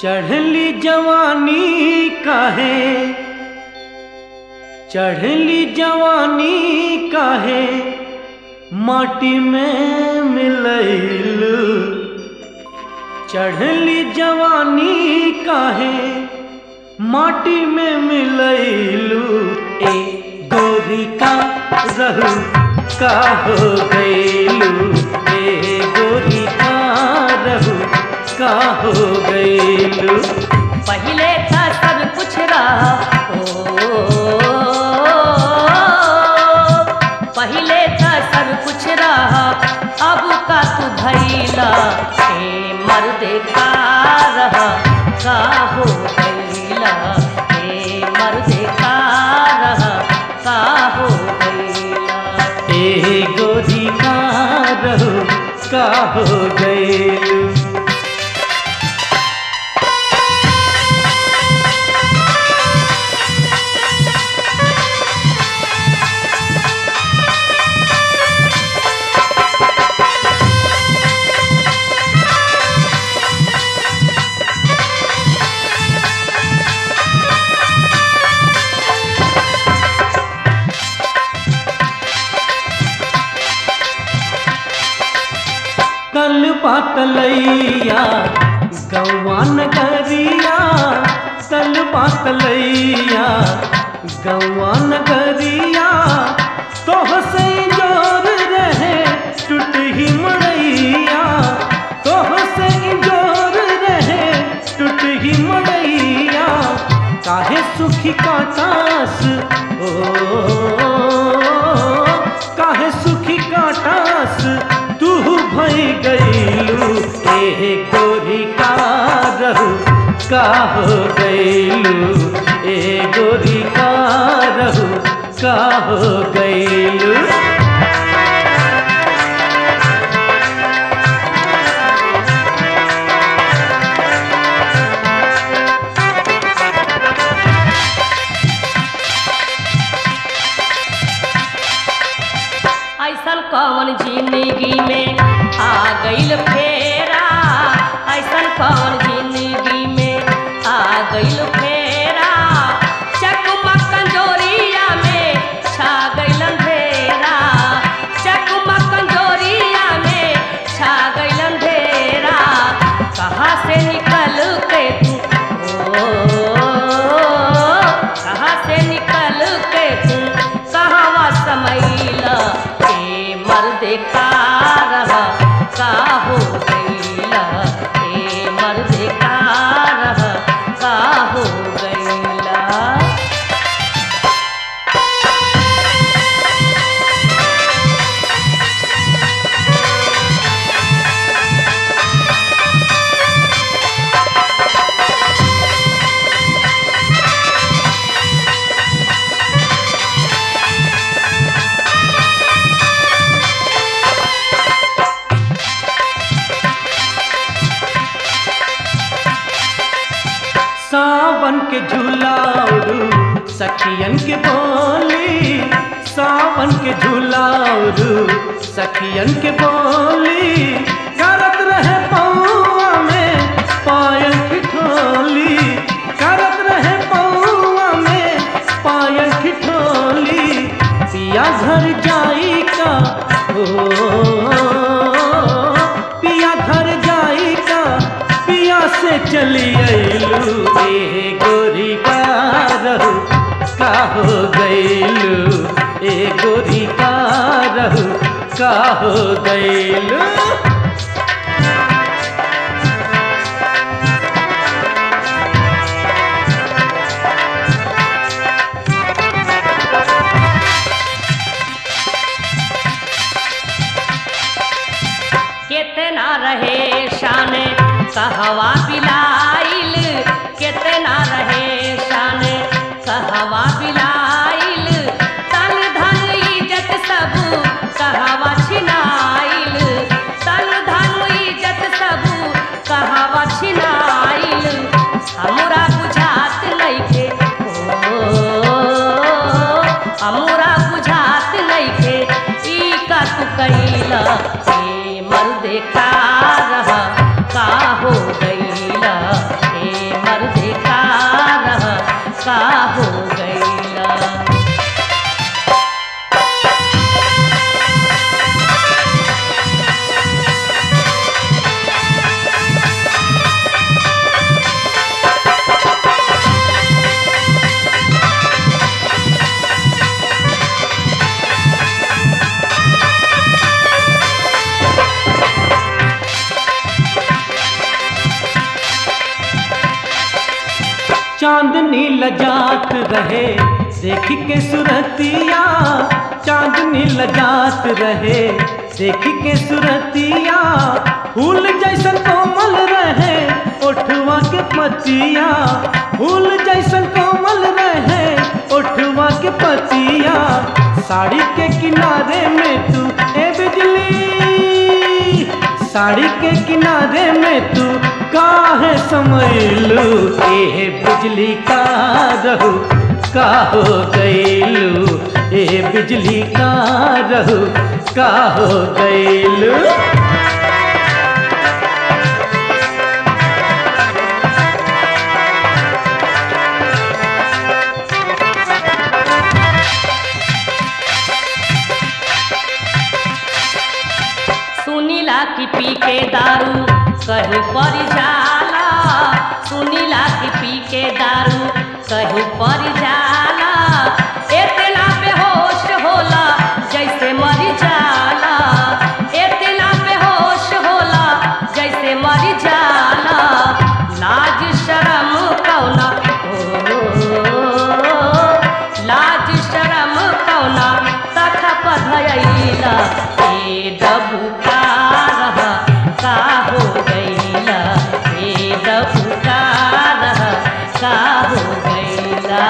चढ़ली जवानी काहे चढ़ली जवानी काहे माटी में मिलैल चढ़ली जवानी काहे माटी में मिलैलू ए गोरी का रहू का हो गैलू ए गोरी का रहू का हो गैलू पहले था सब कुछ रहा ओ पहले था सब कुछ रहा अब का तू भैला ए मर्द का रहा का हो गैला ए मर्द का रहा का हो गैला ए गोरी का रहू का हो गैलू कल पातलैया गौवा नगरिया कल पातलैया गौवा नगरिया तोह से जोर रहे टूट ही मड़ैया तोह से जोर रहे टूट ही मड़ैया काहे सुखी काटास ओ काहे सुखी काटास तू भई गईलू ए गोरी का रहू का हो गईलू ए गोरी का रहू का हो गईलू ऐसन कौन जिंदगी में आ गईल फेरा ऐसन कौन जिंदगी में आ गईल फेरा चकमक कंजोरिया में छा गईल अंधेरा चकमक कंजोरिया में छा गईल अंधेरा कहाँ से निकल के तू ओ कहाँ से निकल के तू कहवा समैला ए मर्द का रहा का हो गईला ए मर्द का रहा का हो गईला सावन के झूलाउरू सखियन के बोली सावन के झूलाउरू सखियन के बोली करत रहे पौआ में पायल ठिठोली करत रहे पौआ में पायल ठिठोली पिया घर जाई का ओ पिया घर जाई का पिया से चली अइलू ए गोरी का रहू का हो गइलू ए गोरी का रहू का हो गइलू कितना रहे शान कहवा बिलाइल कितना रहे शान कहवा बिलाइल तन धन इज्जत सब कहवा छिनाइल तन धन इज्जत सब कहवा छिनाइल हमरा बुझात नइखे ओ हमरा बुझात नइखे ई का तू कैला ए मर्द का रहा का हो गई चांदनी लजात रहे देख के सुरतिया चांदनी लजात रहे देख के सुरतिया फूल जैसन कोमल रहे ओठवा के पतिया फूल जैसन कोमल रहे ओठवा के पतिया साड़ी के किनारे में तू ए बिजली साड़ी के किनारे में तू काहे समैलू ए बिजली का रहू का हो गैलू ए बिजली का रहू का हो गैलू सुनीला की पी के दारू कहीं पर जाला सुनीला की पी के दारू कहीं पर जाला एतना बेहोश होला जैसे मर जाला एतना बेहोश होला जैसे मर जाला लाज शरम कौना ओ, लाज शरम कौना तख पधयैला ए डबू का रहा का हो गैला ए डबू का रहा का हो गैला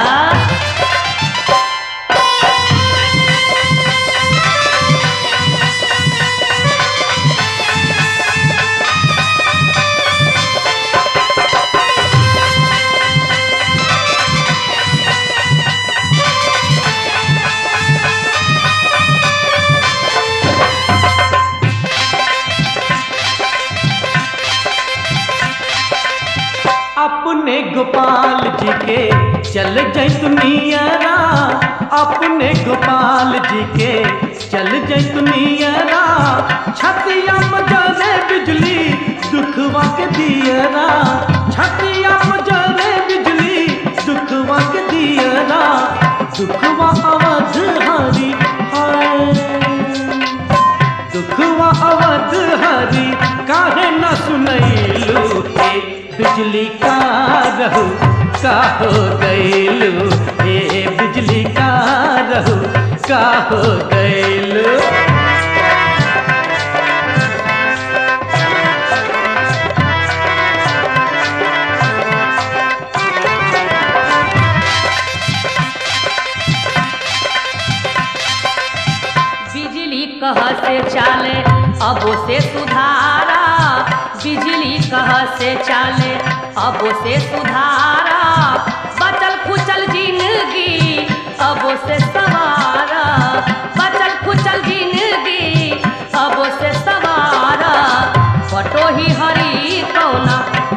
अपने गोपाल जी के चल जैतुनियरा अपने गोपाल जी के चल जैतुनियरा छतिया मजरे बिजली दुखवा के दियरा छतिया मजरे बिजली दुखवा के दियरा दुखवा अवध हरी हाय दुखवा अवध हरी काहे न सुनैलू ए बिजली का रहू का हो गैलू ए बिजली का रहू का हो गैलू बिजली कह से चाले अबो से सुधारा बिजली कह से चाले अबो से सुधारा बचल खुचल जिंदगी अबो से सवारा बचल खुचल जिंदगी अबो से सवारा बटो ही हरी कौना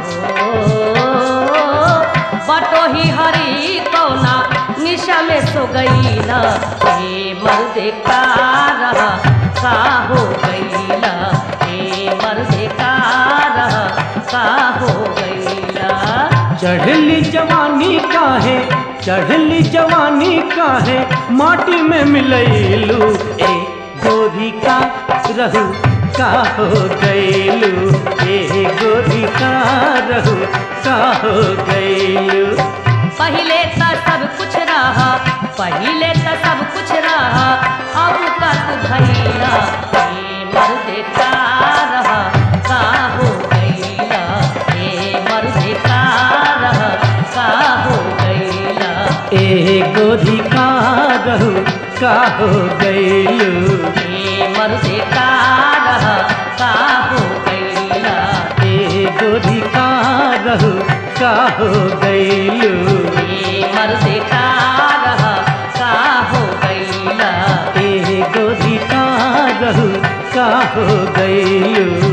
ओ, बटो ही हरी कौना निशा में सो गईला हे मर्द का रहा का हो गईला हे मर्द का रहा का हो गईला चढ़ली जवानी काहे चढ़ली जवानी काहे माटी में मिलैलू ए गोरी का रहू का हो गैलू ए गोरी का रहू का हो गैलू पहले तो सब कुछ रहा पहले तो सब कुछ रहा अब का तू भैया हे मर्द का रहा का हो गईला हे मर्द का रहा का हो गईला ए गोरी का रहू का हो गैलू हे मर्द का रहा का हो गईला ए गोरी का रहू का हो गैलू हे मर्द का रहा का हो गईला ए गोरी का रहू का हो गैलू